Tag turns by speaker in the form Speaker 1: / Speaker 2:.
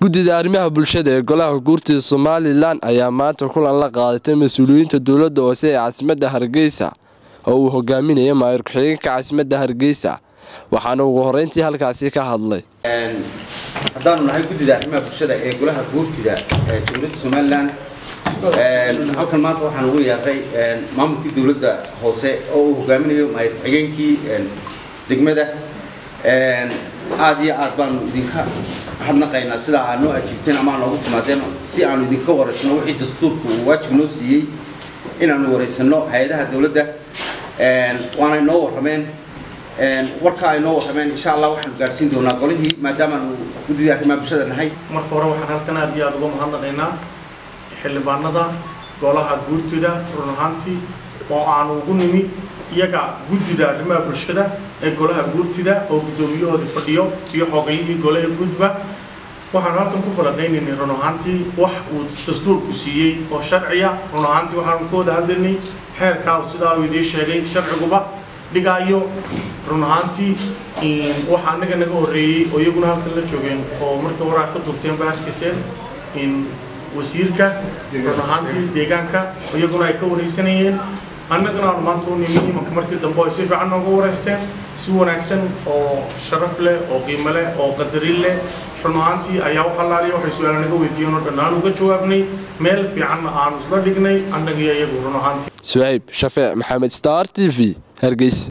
Speaker 1: guddida arrimaha bulshada ee golaha guurtida somalilan ayaa maanta kulan la qaadatay mas-uuliyiinta dowladda hoose ee caasimadda hargeysa oo uu hogaaminaya maayir ku-xigeenka caasimadda hargeysa waxaana ugu horeyntii halkaasi ka hadlay
Speaker 2: haddaanu nahay guddida arrimaha bulshada ee golaha guurtida ee jamhuuriyadda somalilan halkan maanta waxaan ugu yeeray maamulkii dowladda hoose oo uu hogaaminayo maayir ku-xigeenkii degmada aada iyo aad baanu idinka hadnaqaynaa sidaa aad noo ajiibteen ama noogu timaadeen si aanu idinka wareysano wixii dastuurka uu waajib noo siiyey inaanu wareysano hay-adaha dowladda waanay noo warrameen warka ay noo warrameen insha allah waxaanu gaarsiin doonaa golihii maadaamaanu guddida arrimaha bulshada nahay
Speaker 3: marka hore waxaan halkan aad iyo aada uga mahadnaqaynaa xildhibaanada golaha guurtida run ahaantii oo aanu ugu nimi iyaga guddida arrimaha bulshada ee golaha guurtida oo guddoomiyahoodii fadhiyo iyo xoogayihii golaha guudba waxaanu halkan ku falaqaynaynay run ahaantii wax uu dastuurku siiyey oo sharciya run ahaantii waxaanu ka wada hadlaynay xeerkaa sidaa uu idiin sheegay sharciguba dhigaayo run ahaantii waxa anaga naga horreeyey oo iyaguna halkan la joogeen oo markii horaa ka dubteen ba arkayseen wasiirka run ahaantii deegaanka iyaguna ay ka wareysanayeen annagana aanu maanta u nimi imanka markii dambe ay si fiican nooga wareysteen si wanaagsan oo sharaf leh oo qiimo leh oo qadarin leh run ahaantii ayaa u halaaliya waxay su-aala naga weydiiyeen oo dhan aan uga jawaabnay meel fiicanna aanu isla dhignay annagiyo iyagu run ahaantii
Speaker 1: suhayb shafeec maxamed star t v hargeysa